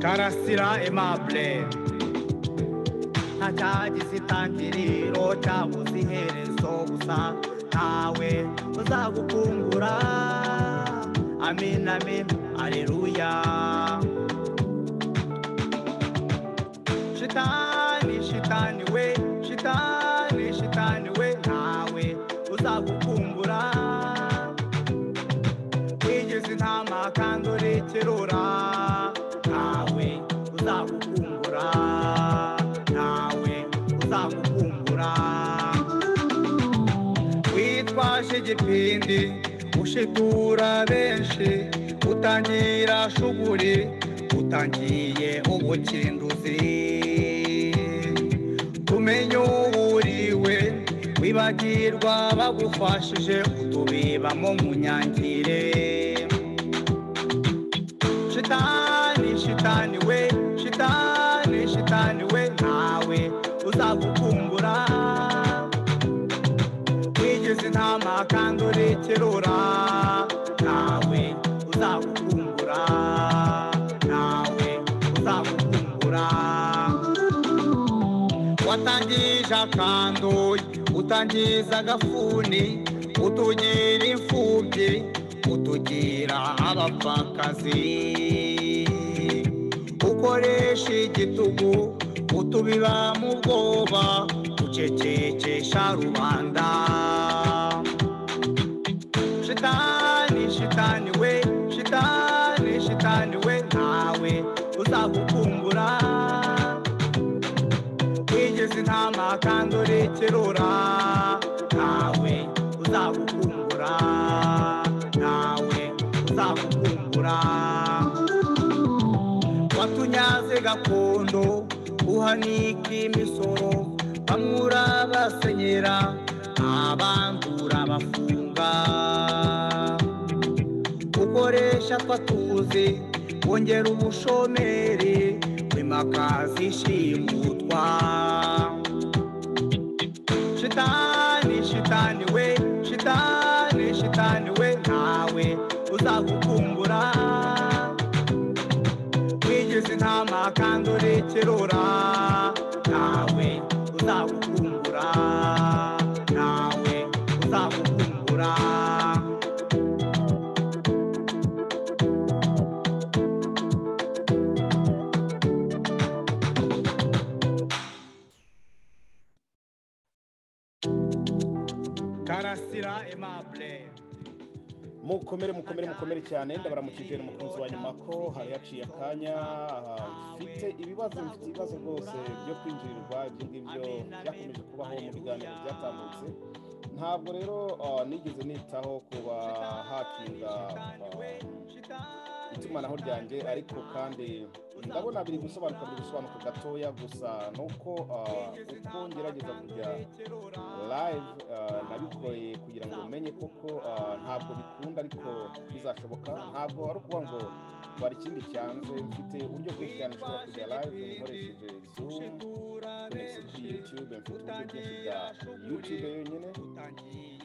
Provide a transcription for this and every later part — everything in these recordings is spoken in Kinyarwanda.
karasira aimable ntacyagize itangiriro cyabuze iherezo gusa ntawe uzagukungura amin amin aleluya shitani shitani we shitani shitani we ntawe uzagukungura wigeze intama kandi urekerura ntawe uzagukungura ntawe uzagukungura witwaje igipindi ushitura benshi utangira shuguri utangiye ubukinduzi tumenye uwuriwe wibagirwa bagufashije utubibamo munyangire shitani shitani we shitani shitani we ntawe uzagukumbura wigeze intama kandi urekerura ntawe uzagukumbura ntawe uzagukumbura watangije akandoyi utangiza agafuni utugira imfubyi utugira abapfakazi ukoresha igitugu utubiba mu bwoba ucecekesha rubanda shitani shitani we shitani shitani we ntawe uzagukumbura wigeze intama kandi urekerura ntawe uzagukumbura ntawe uzagukumbura watunyaze gakondo uhanika imisoro bamwura basenyera abandura bafunga ukoresha twatuzi wongera ubushomeri wimakaza ishimutwa shitani shitani we shitani shitani we ntawe uzagukumbura wigeze intama kandi urekerura ntawe uzagukumbura ntawe uzagukumbura karasira aimable mukomere mukomere mukomere cyane ndabaramukije umukunzi wa nyuma ko hari haciye akanya ah, mfite ibibazo mfite ibibazo rwose byo kwinjirirwa ibyo ngibyo byakomeje kubaho mu biganiro byatambutse ntabwo rero ah, nigeze nitaho kuba hakinga ah, itumanaho ryanjye ariko kandi ndabona biri gusobanuka biri gusobanuka gatoya gusa nuko ah, uko ngerageza kujya live ah, nabikoreye kugira ngo umenye koko ah, ntabwo bikunda ariko bizashoboka ntabwo ari ukuvuga ngo twari ikindi cyanze mfite uburyo bwinshi cyane ushobora kujya live nkoresheje zoom konegisi kuri youtube mfite uburyo bwinshi bwa youtube yonyine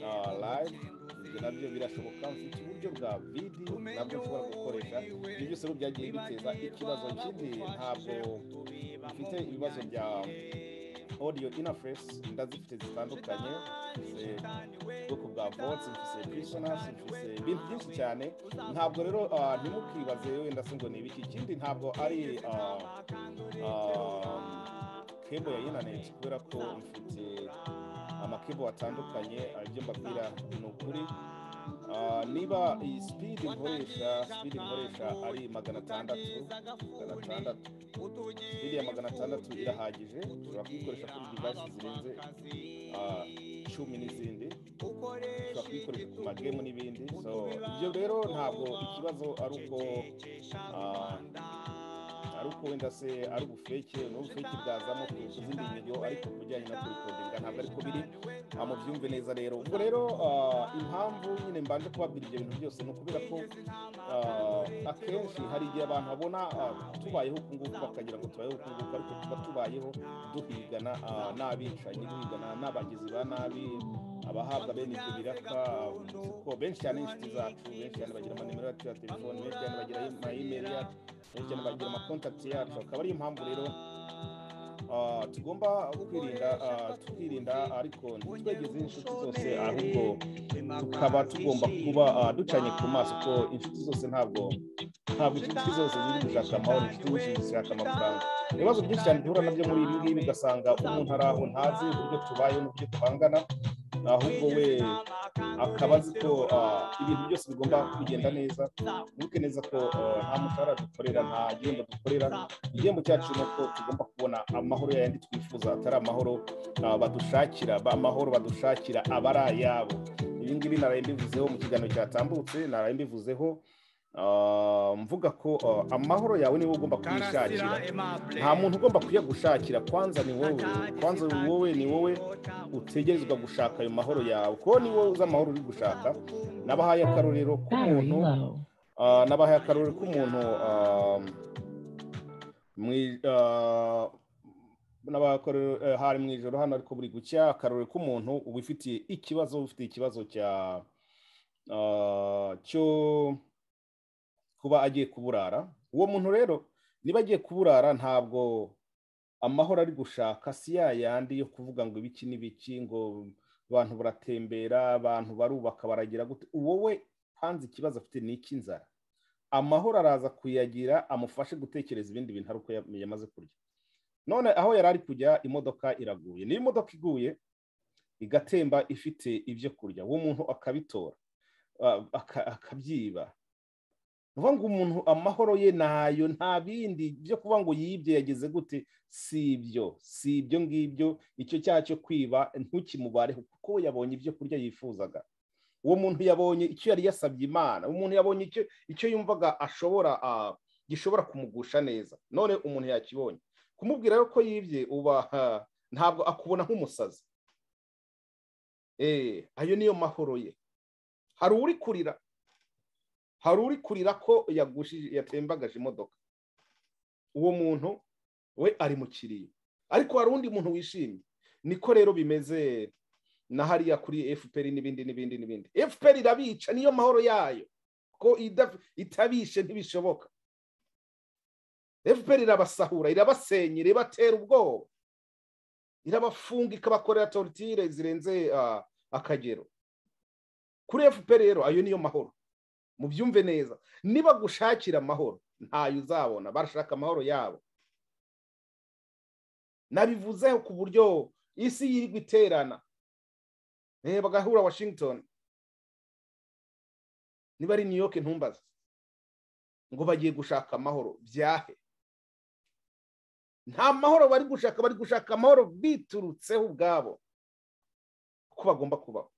ah, live ibyo nabyo birashoboka mfite uburyo bwa video nabwo ushobora gukoresha ibyo byose rero byagiye biteza ikibazo kindi ntabwo mfite ibibazo bya audio interface ndazifite zitandukanye mfite ubwoko bwa votes mfite prisoners mfite ibintu byinshi cyane ntabwo rero ah, ntimukibaze wenda se ngo ni ibiki ikindi ntabwo ari ah, ah, cable ya internet kubera ko mfite amakebo atandukanye ah, ibyo mbabwira ni ukuri Ah, niba iyi speed nkoresha speed nkoresha ari magana atandatu magana atandatu speed ya magana atandatu irahagije ushobora kuyikoresha kuri device zirenze ah, cumi n'izindi ushobora kuyikoresha ku magemu n'ibindi so ibyo rero ntabwo ikibazo ari uko ah, ari uko wenda se ari ubufeke ni ubufeke bwazamo ku ku zindi nyigo ariko ku bijyanye no kurikodinga ntabwo ariko biri ah, mubyumve neza rero ubwo rero ah, impamvu nyine mbanje kubabwira ibyo bintu byose ni ukubera ko ah, akenshi hari igihe abantu babona ah, tubayeho uku nguku bakagira ngo tubayeho uku nguku ariko tuba tubayeho duhigana ah, n'abicanyi duhigana n'abagizi ba nabi abahabwa bene ibyo biraka kuko benshi cyane inshuti zacu benshi cyane bagira amanimero yacu ya telefone benshi cyane bagira amayimeri yacu benshi cyane bagira amakontakiti yacu akaba ariyo mpamvu rero ah, tugomba kwirinda ah, tukirinda ariko ntitwegeze inshuti zose ahubwo tukaba tugomba kuba ah, ducanye ku maso ko inshuti zose ntabwo ntabwo inshuti zose ziri gushaka amahoro inshuti nyinshi zishaka amafaranga ibibazo byinshi cyane duhura nabyo muri ibi ngibi ugasanga umuntu ari aho ntazi uburyo tubayeho n'uburyo tubangana ahubwo we akaba azi ko ah, ibintu byose bigomba kugenda neza wibuke neza ko ah, nta mushahara dukorera nta gihembo dukorera igihembo cyacu ni uko tugomba kubona amahoro yayandi twifuza atari amahoro ah, badushakira ba- amahoro badushakira aba ari ayabo ibi ngibi naraye mbivuzeho mu kiganiro cyatambutse naraye mbivuzeho ah, mvuga ko ah, amahoro yawe niwe ugomba kwishakira kuyishakira nta muntu ugomba kuyagushakira kwanza ni wowe kwanza wowe ni wowe utegerezwa gushaka ayo mahoro yawe kuko ni wowe uzi amahoro uri gushaka nabahaye akarorero Very k'umuntu low. ah, nabahaye akarorero k'umuntu ah, mwi- ah, nabahaye akarorero, eh, hari mu ijoro hano ariko buri gucya akarorero k'umuntu wifitiye ikibazo ufite ikibazo cya ah, cyo kuba agiye kuburara uwo muntu rero niba agiye kuburara ntabwo amahoro ari gushaka si ya yandi yo kuvuga ngo ibiki n'ibiki ngo abantu buratembera abantu barubaka baragira gute wowe hanze ikibazo afite ni icy'inzara amahoro araza kuyagira amufashe gutekereza ibindi bintu ari uko ya- yamaze kurya none aho yari ari kujya imodoka iraguye niba imodoka iguye igatemba ifite ibyo kurya uwo muntu akabitora ah, aka- akabyiba vuga ngo umuntu amahoro ye nayo nta bindi byo kuba ngo yibye yageze gute si ibyo si ibyo ngibyo icyo cyaha cyo kwiba ntukimubareho kuko we yabonye ibyo kurya yifuzaga uwo muntu yabonye icyo yari yasabye imana uwo muntu yabonye icyo icyo yumvaga ashobora ah, gishobora kumugusha neza none umuntu yakibonye kumubwira rero ko yibye uba ah, ntabwo akubona nk'umusazi Eh, ayo niyo mahoro ye hari uri kurira hari uri kurira ko yagushije yatembagaje imodoka uwo muntu we ari mu kiriyo ariko hari undi muntu wishimye niko rero bimeze na hariya kuri fpr n'ibindi n'ibindi n'ibindi fpr irabica niyo mahoro yayo ko ida- itabishe ntibishoboka fpr irabasahura irabasenya irabatera ubwoba irabafunga ikabakorera torutire zirenze ah, akagero kuri fpr rero ayo niyo mahoro mubyumve neza niba gushakira amahoro ntayo uzabona barashaka amahoro yabo nabivuzeho ku buryo isi yirirwa iterana eh, bagahura washington niba ari new york ntumbaze ngo bagiye gushaka amahoro byahe nta mahoro bari gushaka bari gushaka amahoro biturutseho ubwabo ko bagomba kubaho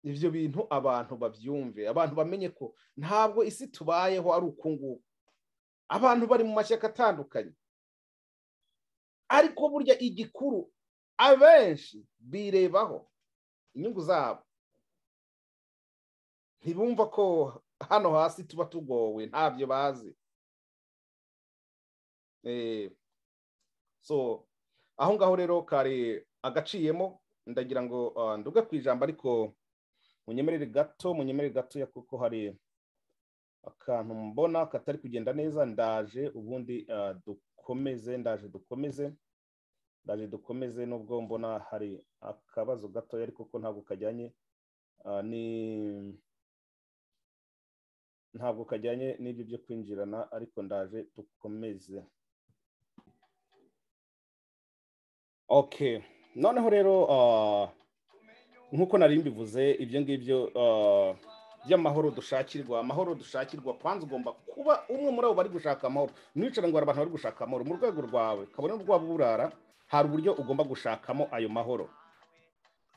ibyo bintu abantu babyumve abantu bamenye ko ntabwo isi tubayeho ari uku nguku abantu bari mu mashyaka atandukanye ariko burya igikuru abenshi birebaho inyungu zabo ntibumva ko hano hasi tuba tugowe ntabyo bazi Eh, so aho ngaho rero kari agaciyemo ndagira ngo ah, nduge ku ijambo ariko munyemerere gato munyemerere gato ya kuko hari akantu mbona katari kugenda neza ndaje ubundi ah, dukomeze ndaje dukomeze ndaje dukomeze nubwo mbona hari akabazo gatoya ariko ko ntabwo kajyanye ah, ni ntabwo kajyanye n'ibyo byo kwinjirana ariko ndaje dukomeze okay noneho rero ah, nk'uko nari mbivuze ibyo ngibyo ah, by'amahoro dushakirwa amahoro dushakirwa kwanza ugomba kuba umwe muri abo bari gushaka amahoro ntiwicare ngo hari abantu bari gushaka amahoro mu rwego rwawe kabone n'urwaba burara hari uburyo ugomba gushakamo ayo mahoro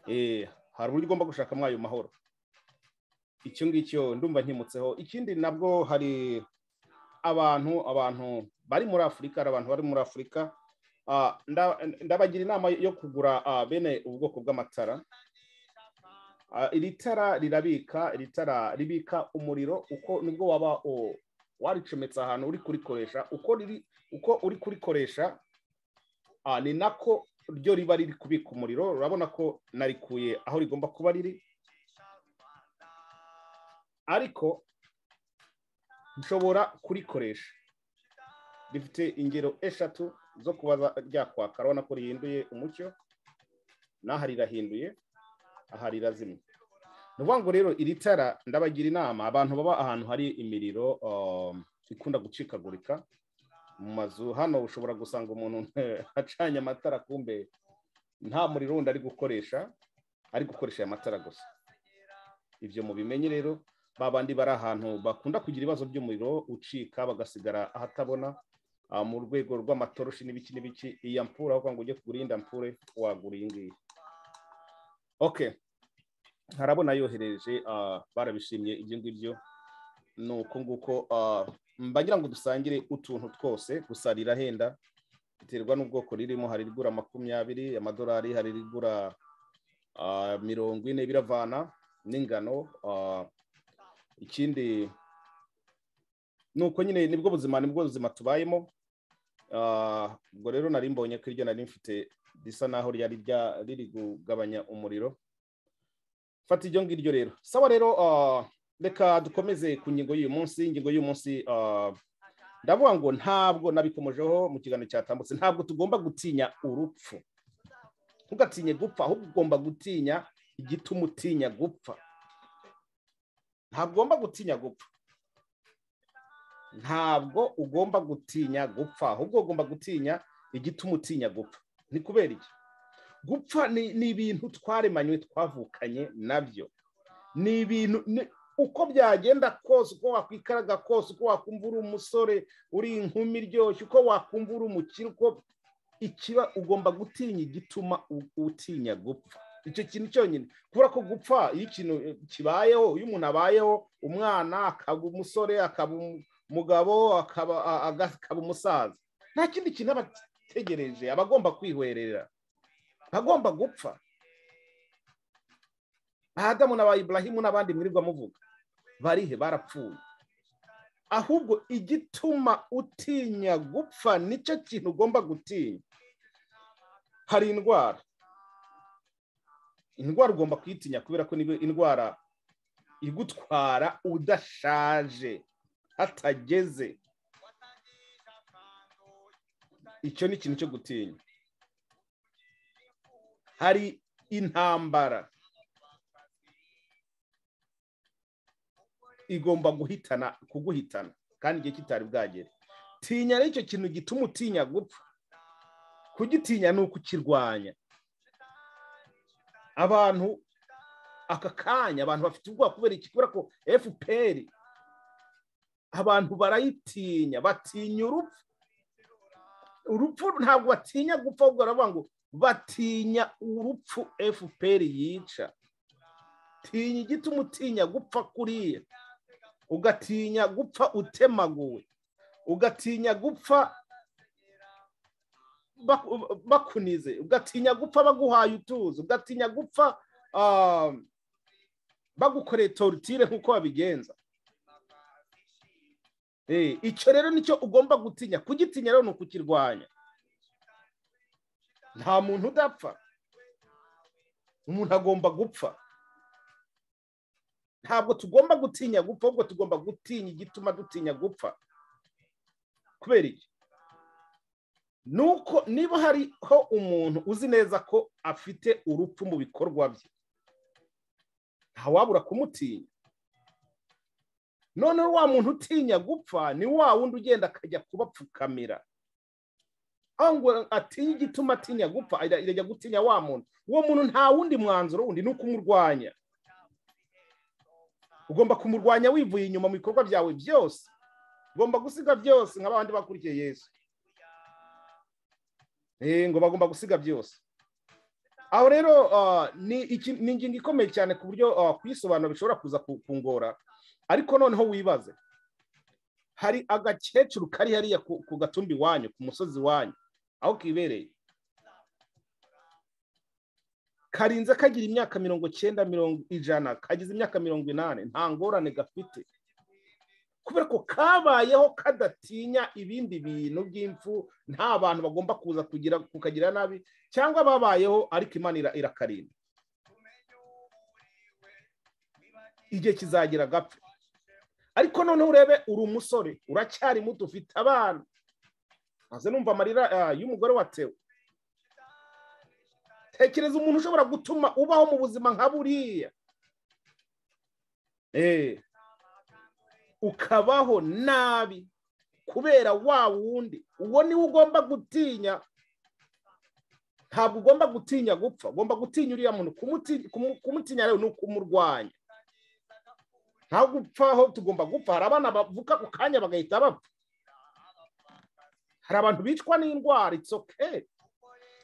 Eh, hari uburyo ugomba gushakamo ayo mahoro icyo ngicyo ndumva nkimutseho ikindi nabwo hari abantu abantu bari muri afurika hari abantu bari muri afurika Ah, nda- ndabagira inama yo kugura ah, bene ubwoko bw'amatara Ah, iri tara rirabika iri tara ribika umuriro uko nibwo waba o- waricometse ahantu uri kurikoresha uko riri uko uri kurikoresha ah, ni nako ryo riba riri kubika umuriro urabona ko narikuye aho rigomba kuba riri ariko nshobora kurikoresha rifite ingero eshatu zo kuba ryakwaka urabona ko rihinduye umucyo n'aha rirahinduye aha rirazimye ni ukuvuga ngo rero iri tara ndabagira inama abantu baba ahantu hari imiriro um, ikunda gucikagurika mu mazu hano ushobora gusanga umuntu acanye amatara kumbe nta muriro wundi ari gukoresha ari gukoresha aya matara gusa ibyo mubimenye rero ba bandi bari ahantu bakunda kugira ibibazo by'umuriro ucika bagasigara ahatabona ah, mu rwego rw'amatoroshi n'ibiki n'ibiki iyi ampure aho kugira ngo ujye kugura iyindi ampure wagura iyi ngiyi okay harabona yohereje barabishimye ibyo ngibyo ni uko nguko mbagira ngo dusangire utuntu twose gusa rirahenda biterwa n'ubwoko ririmo hari irigura makumyabiri amadolari hari irigura mirongo ine biravana n'ingano ikindi ni uko nyine nibwo buzima nibwo buzima tubayemo ubwo rero nari mbonye ko iryo nari mfite risa naho ryari riri kugabanya umuriro fata iryo ngiryo rero sawa rero reka dukomeze ku ngingo y'uyu munsi ingingo y'uyu munsi ndavuga ngo ntabwo nabikomojeho mu kiganiro cyatambutse ntabwo tugomba gutinya urupfu ntugatinye gupfa ahubwo ugomba gutinya igituma utinya gupfa ntabwo ugomba gutinya gupfa ntabwo ugomba gutinya gupfa ahubwo ugomba gutinya igituma utinya gupfa ni kubera iki gupfa ni ibintu twaremanywe twavukanye nabyo ni ibintu uko byagenda kose uko wakwikaraga kose uko wakumva uri umusore uri inkumi iryoshye uko wakumva uri umukire uko ikiba ugomba gutinya igituma utinya gupfa icyo kintu cyonyine kubera ko gupfa iyo ikintu kibayeho iyo umuntu abayeho umwana akaba umusore akaba umugabo akaba umusaza nta kindi kintu aba ategereje aba agomba kwihwerera ntagomba gupfa ahadamu na ba iburahimu n'abandi mwirirwa muvuga barihe barapfuye ahubwo igituma utinya gupfa nicyo kintu ugomba gutinya hari indwara indwara ugomba kuyitinya kubera ko niyo indwara igutwara udashaje hatageze icyo ni ikintu cyo gutinya hari intambara igomba guhitana kuguhitana kandi igihe kitari bwagere tinya rero icyo kintu gituma utinya gupfa kugitinya ni ukukirwanya abantu aka kanya abantu bafite ubwoba kubera iki kubera ko fpr abantu barayitinya batinya urupfu urupfu ntabwo batinya gupfa ahubwo baravuga ngo batinya urupfu fpr yica tinya igituma utinya gupfa kuriya ugatinya gupfa utemaguwe ugatinya gupfa bakunize ugatinya gupfa baguhaye utuzi ugatinya gupfa bagukoreye torutire nk'uko babigenza icyo rero nicyo ugomba gutinya kugitinya rero ni ukukirwanya nta muntu udapfa umuntu agomba gupfa ntabwo tugomba gutinya gupfa ahubwo tugomba gutinya igituma dutinya gupfa kubera iki nuko niba hariho umuntu uzi neza ko afite urupfu mu bikorwa bye ntawabura kumutinya noneho wa muntu utinya gupfa ni wa wundi ugenda akajya kubapfukamira ngo atinya igituma atinya gupfa irajya gutinya wa muntu uwo muntu nta wundi mwanzuro wundi ni ukumurwanya ugomba kumurwanya wivuye inyuma mu bikorwa byawe byose ugomba gusiga byose nka babandi bakurikiye yesu ngo bagomba gusiga byose aho rero ni ingingo ikomeye cyane ku buryo kuyisobanura bishobora kuza kungora ariko noneho wibaze hari agakecuru kari hariya ku gatumbi iwanyu ku musozi iwanyu aho kibereye karinze kagira imyaka mirongo cyenda mirongo ijana kagize imyaka mirongo inani nta ngorane gafite kubera ko kabayeho kadatinya ibindi bintu by'impfu nta bantu bagomba kuza kugira kukagira nabi cyangwa babayeho ariko imana ira- irakarinda igihe kizagira agapfa ariko noneho urebe uri umusore uracyari muto ufite abana maze numva amarira ah, y'umugore watewe tekereza umuntu ushobora gutuma ubaho mu buzima nka buriya Eh, ukabaho nabi kubera wa wundi uwo niwe ugomba gutinya ntabwo ugomba gutinya gupfa ugomba gutinya uriya muntu Kumuti- kumu- kumutinya rero ni ukumurwanya nta gupfaho tugomba gupfa hari abana bavuka ku kanya bagahita bapfa hari abantu bicwa n'indwara it's okay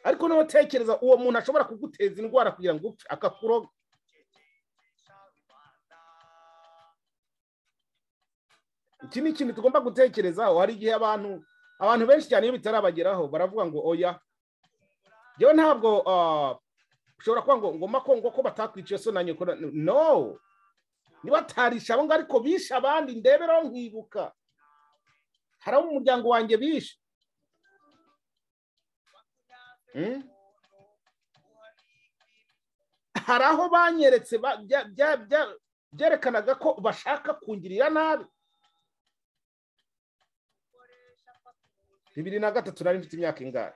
ariko niba utekereza uwo muntu ashobora kuguteza indwara kugira ngo upfe akakuroga iki ni ikintu tugomba gutekerezaho hari igihe abantu abantu benshi cyane iyo bitarabageraho baravuga ngo oya yewe ntabwo ah, ushobora kuba ngo ngoma ko ngo ko batakwiciye so na nyoko na- no niba atarisha abo ngabo ariko bishe abandi ndeberaho nkibuka hari abo mu muryango wanjye bishe Hmm? hari aho banyeretse ba- bya- bya- bya- byerekanaga ko bashaka kungirira nabi bibiri na gatatu nari mfite imyaka ingahe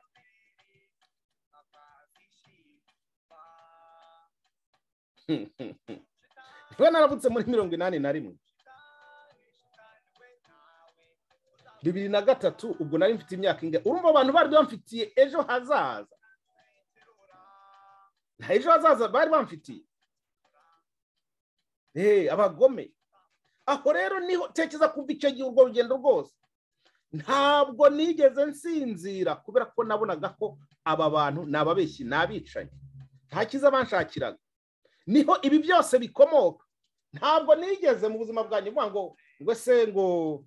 niba naravutse muri mirongo inani na rimwe bibiri na gatatu ubwo nari mfite imyaka ingahe urumva abantu bari bamfitiye ejo hazaza nta ejo hazaza bari bamfitiye Eh, abagome aho rero niho tekereza kumva icyo gihe urwo rugendo rwose ntabwo nigeze nsinzira kubera ko nabonaga ko aba bantu ni ababeshyi ni abicanyi nta cyiza banshakiraga niho ibi byose bikomoka ntabwo nigeze mu buzima bwanjye mvuga ngo ngo se ngo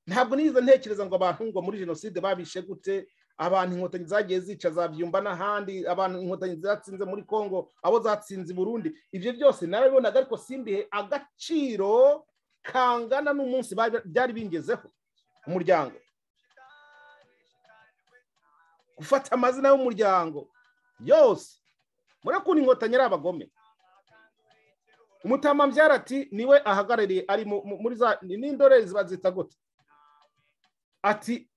ntabwo nigeze ntekereza ngo abantu ngo muri jenoside babishe gute abantu inkotanyi zagiye zica zabyumba n'ahandi abantu inkotanyi zatsinze muri congo abo zatsinze i burundi ibyo byose narabibonaga ariko simbihe agaciro kangana n'umunsi bari- byari bingezeho umuryango gufata amazina y'umuryango yose murakundi inkotanyi ari abagome umutamambyara ati niwe ahagarariye ari mu- mu- muri za ni- n'indore ziba zita gute ati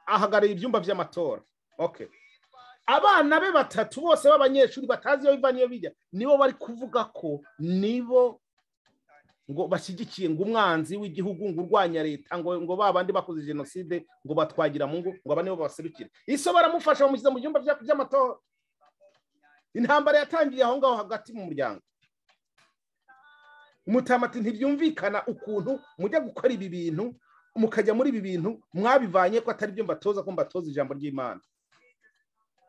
ahagarariye ibyumba by'amatora okay abana be batatu bose b'abanyeshuri batazi iyo biva n'iyo bijya nibo bari kuvuga ko nibo ngo bashyigikiye ngo umwanzi w'igihugu ngo urwanya leta ngo ngo ba bandi bakoze jenoside ngo batwagira mu ngo ngo aba nibo baserukira iso baramufasha bamushyize mu byumba bya- by'amatora intambara yatangiye aho ngaho hagati mu muryango umutamati ntibyumvikana ukuntu mujya gukora ibi bintu mukajya muri ibi bintu mwabivanye ko atari byo mbatoza ko mbatoza ijambo ry'imana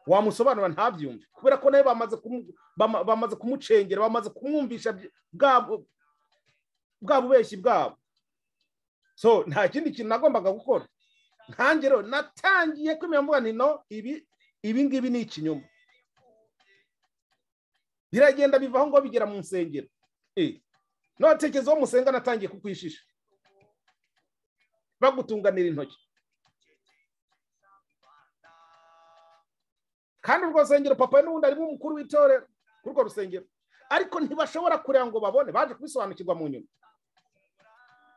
wamusobanura ntabyumve kubera ko nawe bamaze kumu- bama- bamaze kumucengera bamaze kumwumvisha bya- bwa- bwa bubeshyi bwabo so nta kindi kintu nagombaga gukora nkanjye rero natangiye kwemera mvuga nti no ibi ibi ngibi ni ikinyoma biragenda bivaho ngo bigera mu nsengero Eh, n'abatekereza uwo musenga natangiye kukwishisha bagutunganira intoki kandi urwo rusengero papa we n'ubundi arimo umukuru w'itorero kuri urwo rusengero ariko ntibashobora kureba ngo babone baje kubisobanukirwa mu nyuma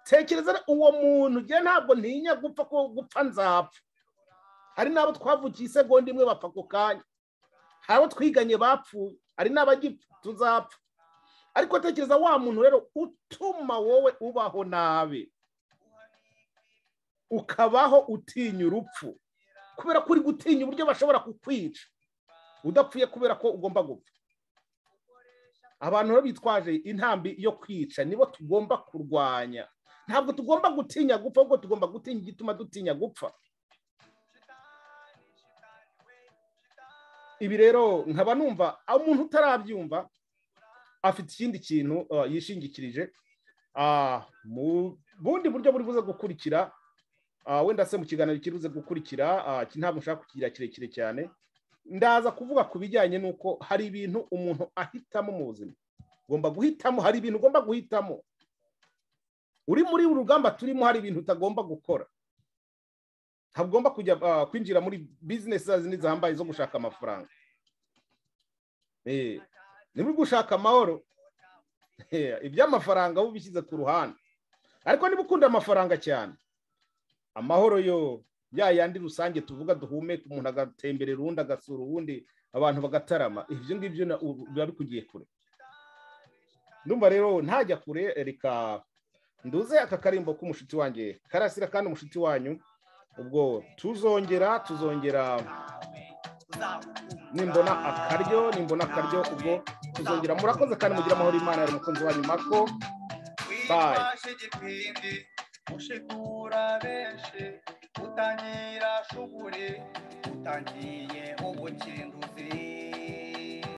tekereza rero uwo muntu njye ntabwo ntinya gupfa ko gupfa nzapfa hari n'abo twavukiye isegonda imwe bapfa ako kanya hari abo twiganye bapfuye hari n'abagipfa tuzapfa ariko tekereza wa muntu rero utuma wowe ubaho nabi ukabaho utinya urupfu kubera ko uri gutinya uburyo bashobora kukwica udapfuye kubera ko ugomba gupfa abantu rero bitwaje intambi yo kwica nibo tugomba kurwanya ntabwo tugomba gutinya gupfa ahubwo tugomba gutinya igituma dutinya gupfa ibi rero nkaba numva aho umuntu utarabyumva afite ikindi kintu uh, yishingikirije Ah, mu bundi buryo buri buze gukurikira ah, wenda se mu kiganiro kiri buze gukurikira ah, iki ntabwo nshaka kugira kirekire cyane ndaza kuvuga ku bijyanye n'uko hari ibintu umuntu ahitamo mu buzima ugomba guhitamo hari ibintu ugomba guhitamo uri muri uru rugamba turimo hari ibintu utagomba gukora ntagomba kujya ah, kwinjira muri bizinesi za zindi zihambaye zo gushaka amafaranga Eh, ni muri gushaka amahoro Eh, iby'amafaranga wowe ubishyize ku ruhande ariko niba ukunda amafaranga cyane amahoro yo ya yandi rusange tuvuga duhumeka umuntu agatemberera uwundi agasura uwundi abantu bagatarama ibyo ngibyo na- ubu biba bikugiye kure ndumva rero ntajya kure reka nduze aka karimbo k'umushuti wanjye karasira kandi umushuti wanyu ubwo tuzongera tuzongera nimbona akaryo nimbona akaryo ubwo tuzongera murakoze kandi mugira amahoro imana yari umukunzi wanyu mako wifashe igipindi ushikura benshi utangira shuguri utangiye ubukinduzi